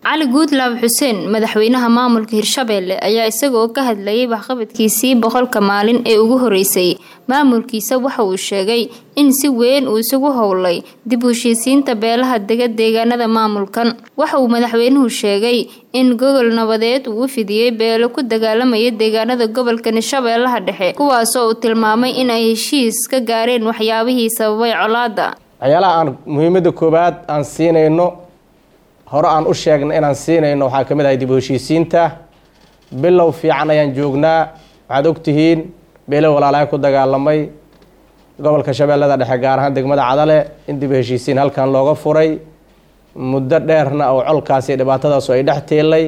cali guudlaab xuseen madaxweynaha maamulka hirshabeelle ayaa isagoo ka hadlayay waxqabadkiisii boqolka maalin ee ugu horeysay maamulkiisa waxa uu sheegay in si weyn uu isugu howlay dib u heshiisiinta beelaha dega deegaanada maamulkan waxa uu madaxweynuhu sheegay in gogol nabadeed uu u fidiyey beelo ku dagaalamaya deegaanada gobolka shabeellaha dhexe kuwaasoo uu tilmaamay in ay heshiis ka gaareen waxyaabihii sababay colaada waxyaalaha aan muhiimada koowaad aan siinayno hore aan u sheegna inaan siinayno waxaa ka mid ahay dib u heshiisiinta bilow fiican ayaan joognaa waxaad ogtihiin beelo walaalahay ku dagaalamay gobolka shabeellada dhexe gaar ahaan degmada cadale in dib u heshiisiin halkan looga furay muddo dheerna oo colkaasi dhibaatadaasu ay dhex tiilay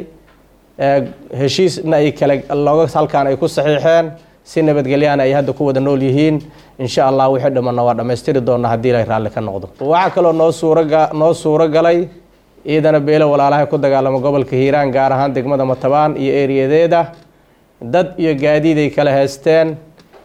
heshiisna ay kale looga halkaan ay ku saxiixeen si nabadgelyaana ay hadda ku wada nool yihiin insha allah wixii dhamana waa dhammaystiri doona haddii ilay raalli ka noqdo waxaa kaloo noo suuraga noo suuro galay ciidana beelo walaalahay ku dagaalamo gobolka hiiraan gaar ahaan degmada matabaan iyo eeriyadeeda dad iyo gaadiid ay kala haysteen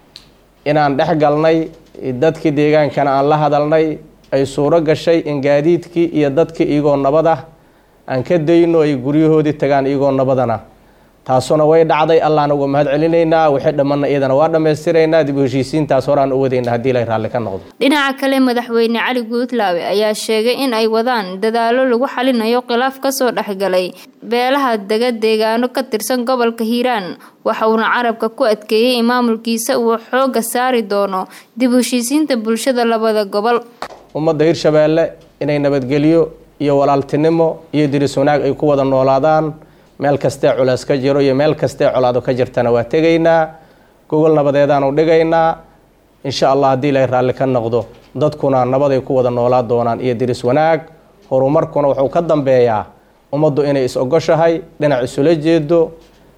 inaan dhex galnay dadkii deegaankana aan la hadalnay ay suuro gashay in gaadiidkii iyo dadkii iyagoo nabada aan ka dayno ay guryahoodii tagaan iyagoo nabadana taasuna way dhacday allaana uga mahad celinaynaa wixii dhammanna iyadana waa dhammaystiraynaa dib u heshiisiintaas horaan u wadayna haddii ilay raalli ka noqdo dhinaca kale madaxweyne cali guudlaawe ayaa sheegay in ay wadaan dadaalo lagu xalinayo khilaaf kasoo dhexgalay beelaha dega deegaano ka tirsan gobolka hiiraan waxa uuna carabka ku adkeeyey in maamulkiisa uu xooga saari doono dib u heshiisiinta bulshada labada gobol ummadda hirshabeelle inay nabadgelyo iyo walaaltinimo iyo diris wanaag ay ku wada noolaadaan meel kastee culeys ka jiro iyo meel kastee colaado ka jirtana waa tegaynaa gogol nabadeedaanu dhigaynaa insha allah haddii ilay raalli ka noqdo dadkuna nabaday ku wada noolaa doonaan iyo diris wanaag horumarkuna wuxuu ka dambeeyaa ummaddu inay is-ogoshahay dhinac isula jeedo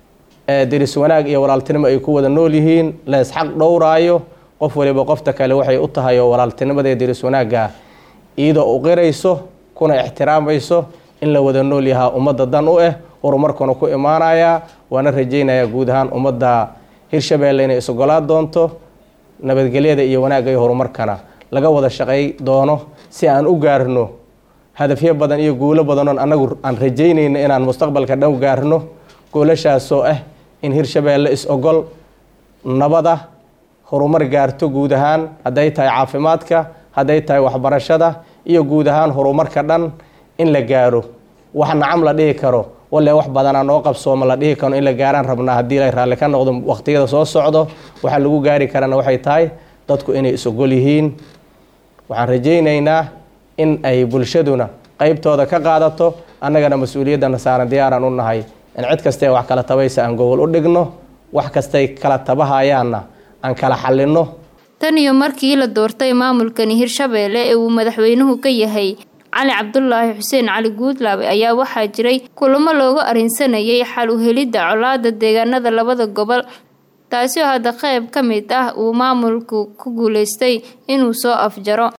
diris wanaag iyo walaaltinimo ay ku wada nool yihiin la isxaq dhowraayo qof waliba qofta kale waxay u tahay oo walaaltinimada diris wanaagga iyadoo u qirayso kuna ixtiraamayso in la wada nool yahaa ummadda dan u ah horumarkuna ku imaanayaa waana rajaynayaa guud ahaan ummadda hirshabeelle inay is-ogolaa doonto nabadgelyada iyo wanaagga iyo horumarkana laga wada shaqay doono si aan u gaarno hadafyo badan iyo guulo badanoon annagu aan rajaynayno inaan mustaqbalka dhow gaarno goolashaasoo ah in hirshabeelle is-ogol nabada horumar gaarto guud ahaan hadday tahay caafimaadka hadday tahay waxbarashada iyo guud ahaan horumarka dhan in la gaaro wax nacam la dhihi karo walle wax badanaa noo qabsooma la dhihi karo in la gaaraan rabnaa haddii la raalli ka noqdo waqtiyada soo socdo waxaa lagu gaari karana waxay tahay dadku inay is-ogol yihiin waxaan rajaynaynaa in ay bulshaduna qeybtooda ka qaadato annagana mas-uuliyaddana saaran diyaaraan u nahay in cid kastee wax kala tabaysa aan gogol u dhigno wax kastay kala tabahayaanna aan kala xallinno tan iyo markii la doortay maamulkani hirshabeelle ee uu madaxweynuhu ka yahay cali cabdulaahi xuseen cali guudlaabe ayaa waxaa jiray kulamo looga arrinsanayay xal u helidda colaada deegaanada labada gobol taasi oo hadda qayb ka mid ah uu maamulku ku guuleystay inuu soo afjaro